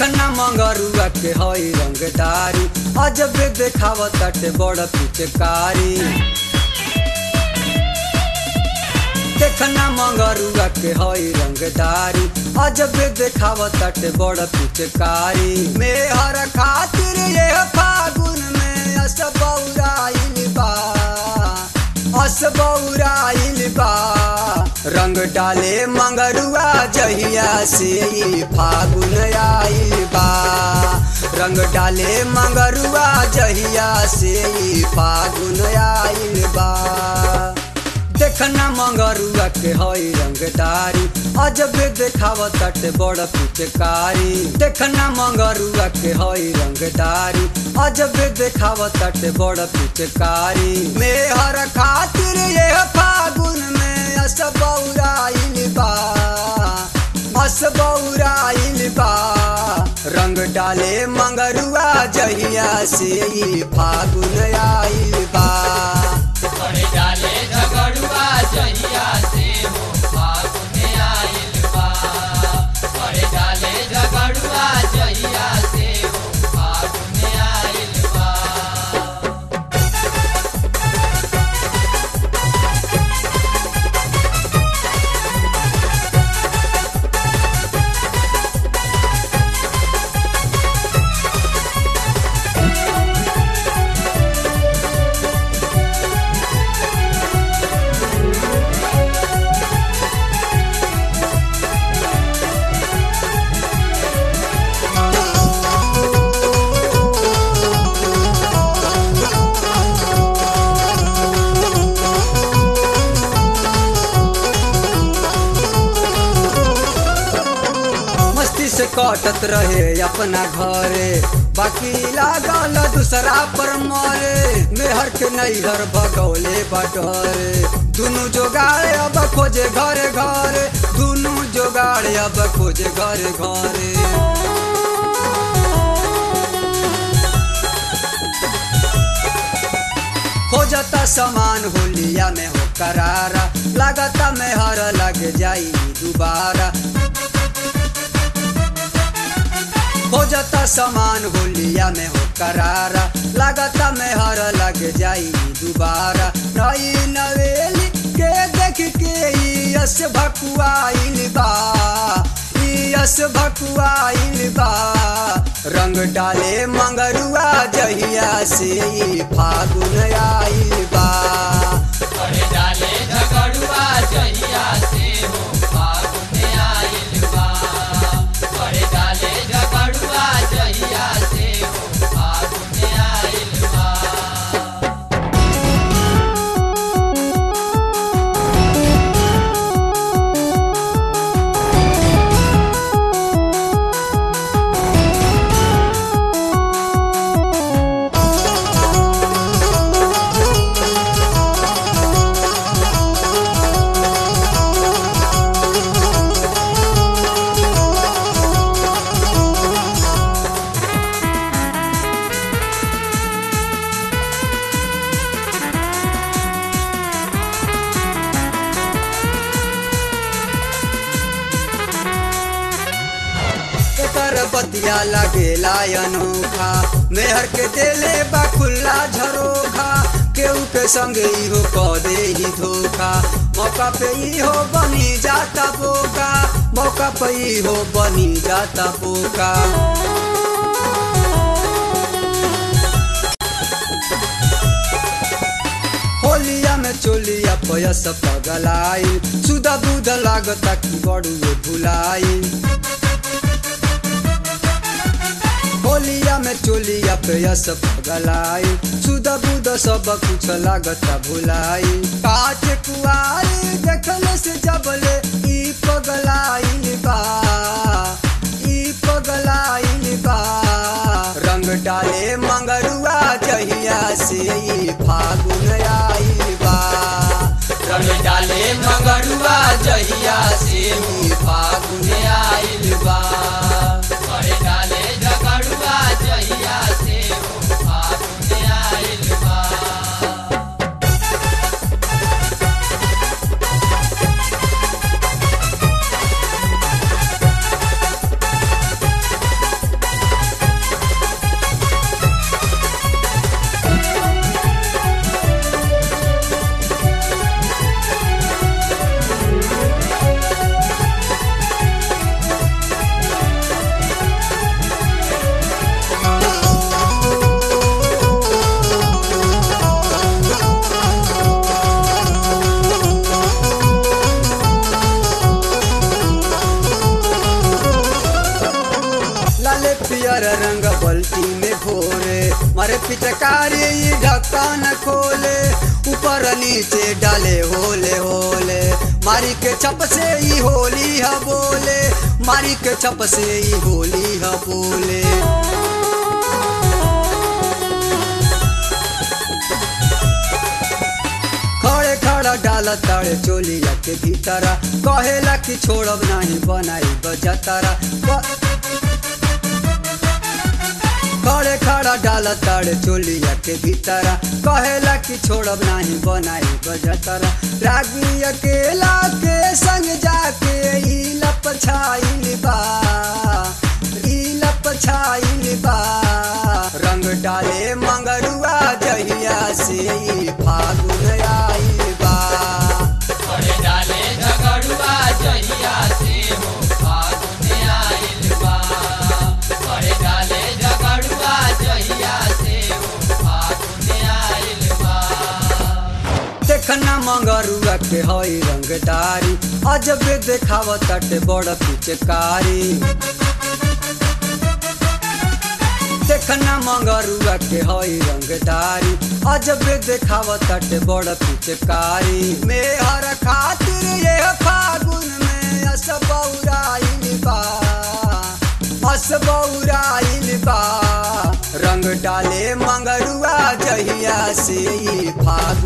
देखना मंगरुआ के हई रंगदारी अजबे देखावत ताटे बड़ पिचकारी देखना मंगरुआ के हई रंगदारी अजबे देखावत ताटे बड़ पिचकारी मेहर खातिर ये फागुन में असबौराइल बा असबौराइल बा रंग डाले मंगरुआ जहिया से ई फागुन आइल बा रंग डाले मंगरुआ जहिया से ई फागुन आइल बा देखना मंगरुआ के हई रंगदारी अजबे देखावत ताटे बड़ पिचकारी देखना मंगरुआ के हई रंगदारी अजबे देखावत ताटे बड़ पिचकारी मेहर खातिर ये फागुन में असबौराइल बा असबौराइल बा रंग डाले मंगरुआ जहिया से ई फागुन आइल बा बड़े डाले झगड़ुआ जहिया से हो फागुन आइल बा बड़े डाले झगड़ुआ जहिया से हो फागुन आइल बा मस्ती से कटत रहे अपना घरे बाकी लागल दूसरा पर मरे मेहर के नैहर भगौले बटरे दुनु जोगाड़े अब खोजे घरे घरे दुनु जोगाड़े अब खोजे घरे घरे खोजता सामान होलिया में हो करारा लागता में हर लग जाई दोबारा खोजता सामान होलिया में हो करारा लागता में हर लग जाई दोबारा नई नवेली के देख के ई यस भकुआइल बा ई यस भकुआइल बा रंग डाले मंगरुआ जहिया से ई फागुन आइल बा बड़े डाले झगड़ुआ जहिया से हो फागुन आइल बा बड़े डाले झगड़ुआ जहिया से हो फागुन आइल बा एकर बतिया लगेला अनोखा मेहर के देले बा खुल्ला झरोखा केहू के संगे इहो क दे ही धोखा मौका पे इहो बनी जाता बोका मौका पे इहो बनी जाता बोका होलिया में चोलिया पयस पगलाई सुधा बुध लागता कि बड़ुए भुलाई होलिया में चोलिया पेयस पगलाई सुध बुध सब कुछ लागता भुलाई काट कुआरी देखले से जबले ई पगलाई बा ई पगलाई बा रंग डाले मंगरुआ जहिया से ई फागुन आइल बा रंग डाले मंगरुआ जहिया से हो फागुन आइल बा बड़े डाले झगड़ुआ जहिया से हो फागुन आइल बा मारे पिचकारी ढक्कन खोले ऊपर नीचे डाले होले होले मारी के छप से ही होली ह बोले मारी के छप से ही होली ह बोले खड़े खड़ा डाल ताड़े चोलिया के भीतरा कहेला कि छोड़ब नहीं बनाई बजतरा खड़े खड़ा डाल ताड़े चोलिया के भीतरा कहेला कि छोड़ब नहीं बनाई बजतरा रागी अकेला के संग जाके ई लप छाइल बा ई लप छाइल बा रंग डाले मंगरुआ जहिया से ई फागुन आइल बा करे डाले झगड़ुआ जहिया से हो फागुन आइल बा करे डाले झगड़ुआ जहिया से हो फागुन आइल बा देखना मंगरुआ के हई रंगदारी अजबे देखावत ताटे बड़ पिचकारी देखना मंगरुआ के हई रंगदारी अजबे देखावत ताटे बड़ पिचकारी मेहर खातिर ये फागुन में असबौराइल बा असबौराइल बा रंग डाले मंगरुआ जहिया से ई फागुन